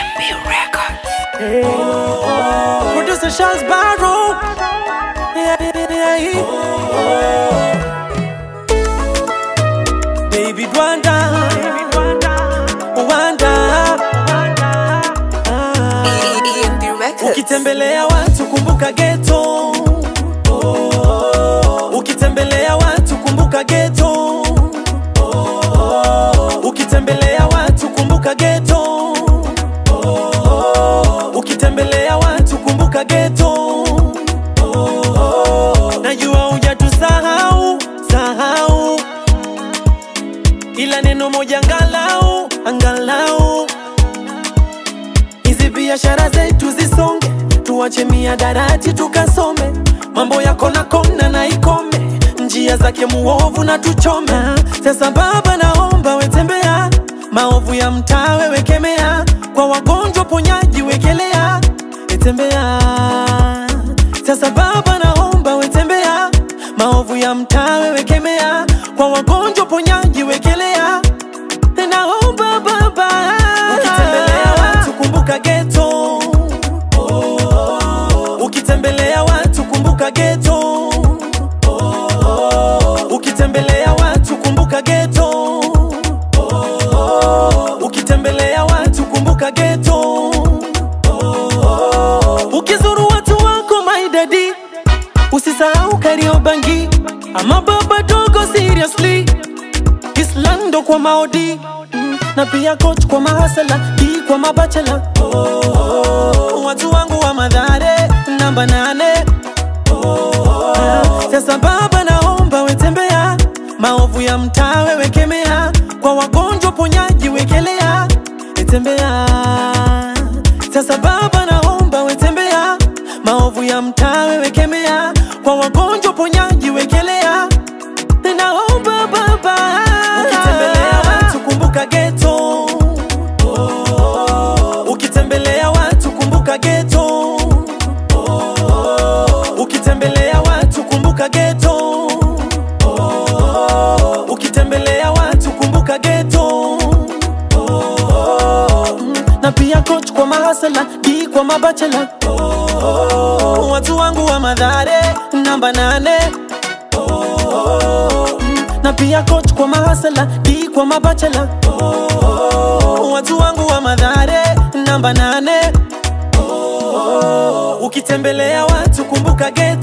Producer Charles Barrow. Yeah, yeah, yeah. Baby Rwanda. Rwanda. Ah. EMB Records. Ukitembelea watu kumbuka ghetto. Ukitembelea watu kumbuka ghetto. Ukitembelea watu kumbuka ghetto. Ukitembelea watu kumbuka ghetto. Najua hujatusahau sahau, ila neno moja angalau angalau hizi biashara zetu zisonge, tuache miadarati tukasome, mambo ya kona kona na ikome, njia zake muovu na tuchome. Sasa Baba, naomba wetembea, maovu ya mtaa wewe kemea, kwa wagonjwa ponyaji wekelea, etembea. Sasa Baba, naomba wetembea, maovu ya mtaa wewe kemea, kwa wagonjwa ponyaji wekelea naomba baba ukitembelea watu kumbuka geto ukitembelea watu kumbuka geto ukitembelea watu kumbuka geto ukitembelea watu kumbuka geto ukizuru watu wako maidadi usisahau kariobangi ama baba dogo seriously Islando kwa maodi mm, na pia coach kwa mahasala di kwa mabachela oh, watu wangu wa madhare namba nane Ah, sasa baba naomba wetembea maovu ya mtaa wewe kemea kwa wagonjwa ponyaji wekelea etembea sasa baba naomba wetembea maovu ya mtaa wewe kemea kwa wagonjwa ponyaji wekelea naomba baba ukitembelea watu kumbuka geto ukitembelea watu kumbuka geto ukitembelea watu kumbuka geto ukitembelea watu kumbuka geto na pia coach kwa mahasala di kwa mabachela watu wangu wa madhare namba nane na pia coach kwa mahasala di kwa mabachela watu wangu wa madhare namba nane ukitembelea watu kumbuka geto